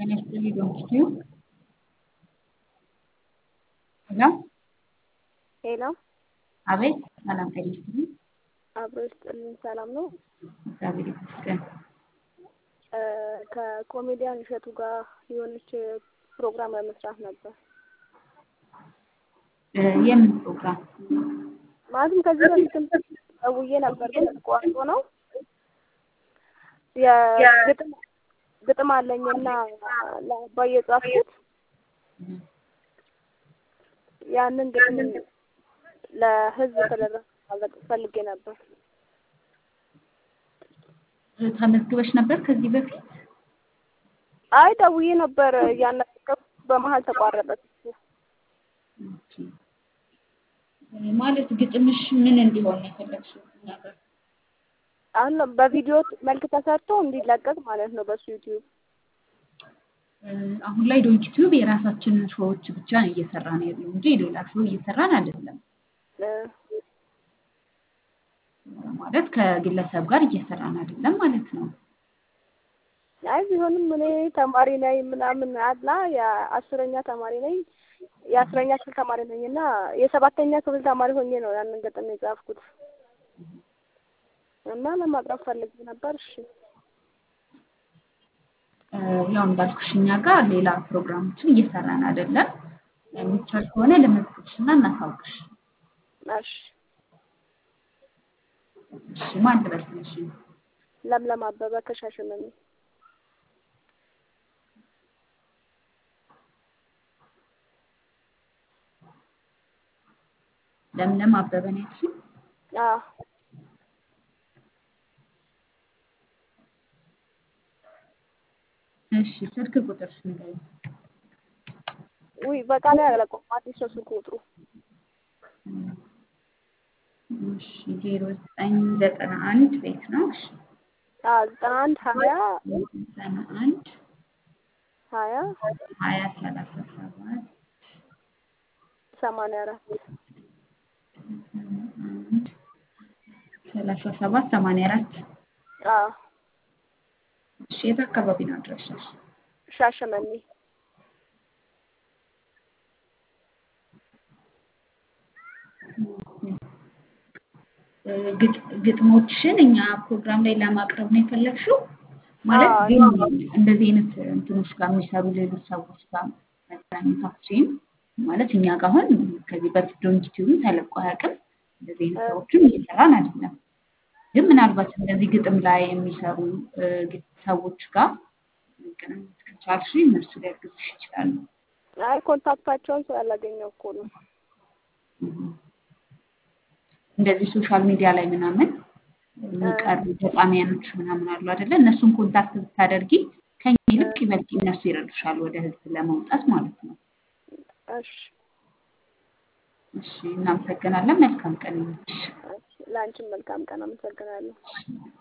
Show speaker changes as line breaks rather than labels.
ጤና ይስጥልኝ ዶክተር ሄሎ
ሄሎ
አቤት ሰላም ጤና ይስጥልኝ
አብሮ ይስጥልኝ። ሰላም ነው።
እግዚአብሔር ይመስገን
ከኮሜዲያን እሸቱ ጋር የሆነች ፕሮግራም ለመስራት ነበር።
የምን ፕሮግራም
ማለትም ከዚህ በፊትም ደውዬ ነበር፣ ግን ተቋርጦ ነው። የግጥም ግጥም አለኝና ለአባዬ የጻፍኩት ያንን ግጥም ለህዝብ ተደራሽ ማድረግ ፈልጌ ነበር።
ተመዝግበሽ ነበር ከዚህ በፊት?
አይ ደውዬ ነበር እያናገርኩ በመሀል ተቋረጠ።
ኦኬ። ማለት ግጥምሽ ምን እንዲሆን ነው የፈለግሽው? እኛ ጋር
አሁን በቪዲዮ መልክ ተሰርቶ እንዲለቀቅ ማለት ነው በሱ ዩቲዩብ።
አሁን ላይ ዶንኪ ቲዩብ የራሳችንን ሾዎች ብቻ ነው እየሰራን ያለው እንጂ ሌላ ሾው እየሰራን አይደለም። ማለት ከግለሰብ ጋር እየሰራን አይደለም ማለት ነው።
አይ ቢሆንም እኔ ተማሪ ነኝ ምናምን አላ የአስረኛ ተማሪ ነኝ የአስረኛ ክፍል ተማሪ ነኝ እና የሰባተኛ ክፍል ተማሪ ሆኜ ነው ያንን ግጥም የጻፍኩት እና ለማቅረብ ፈልጌ ነበር። እሺ
ያው እንዳልኩሽ እኛ ጋር ሌላ ፕሮግራሞችን እየሰራን አይደለም። የሚቻል ከሆነ ለመዝግብሽ እና እናሳውቅሽ።
እሺ
እሺ ማን ትበስልሽ?
ለምለም አበበ ከሻሸመኔ
ለምለም አበበ ነው ያልሽኝ?
አዎ
እሺ ስልክ ቁጥርሽ ንገሪኝ።
ውይ በቃ ላይ አለቀውም። አዲስ ነው ስልክ ቁጥሩ።
እሺ ዜሮ ዘጠኝ ዘጠና አንድ ቤት ነው። እሺ
አዎ ዘጠና አንድ ሀያ
ዘጠና አንድ
ሀያ
ሀያ ሰላሳ ሰባት
ሰማንያ አራት
አንድ ሰላሳ ሰባት ሰማንያ አራት
አዎ
እሺ የት አካባቢ ነው አድራሻሽ?
ሻሸመኔ
ግጥሞችሽን እኛ ፕሮግራም ላይ ለማቅረብ ነው የፈለግሽው? ማለት ግን እንደዚህ አይነት እንትኖች ጋር የሚሰሩ ሌሎች ሰዎች ጋር መገናኘታችን ማለት እኛ ጋር አሁን ከዚህ በፊት ዶንኪ ቲዩብ ተለቆ አያውቅም። እንደዚህ አይነት ሰዎችም እየሰራን አይደለም። ግን ምናልባት እንደዚህ ግጥም ላይ የሚሰሩ ሰዎች ጋር መገናኘት ከቻልሽ እነሱ ሊያግዙሽ ይችላሉ።
አይ ኮንታክታቸውን ስላላገኘው እኮ ነው።
እንደዚህ ሶሻል ሚዲያ ላይ ምናምን የሚቀርቡ ገጣሚያኖች ምናምን አሉ አይደለ? እነሱን ኮንታክት ብታደርጊ ከኛ ይልቅ ይበልጥ እነሱ ይረዱሻል ወደ ህዝብ ለመውጣት ማለት ነው።
እሺ
እሺ፣ እናመሰግናለን። መልካም ቀን ይሁንልሽ።
ለአንቺም መልካም ቀን። አመሰግናለሁ።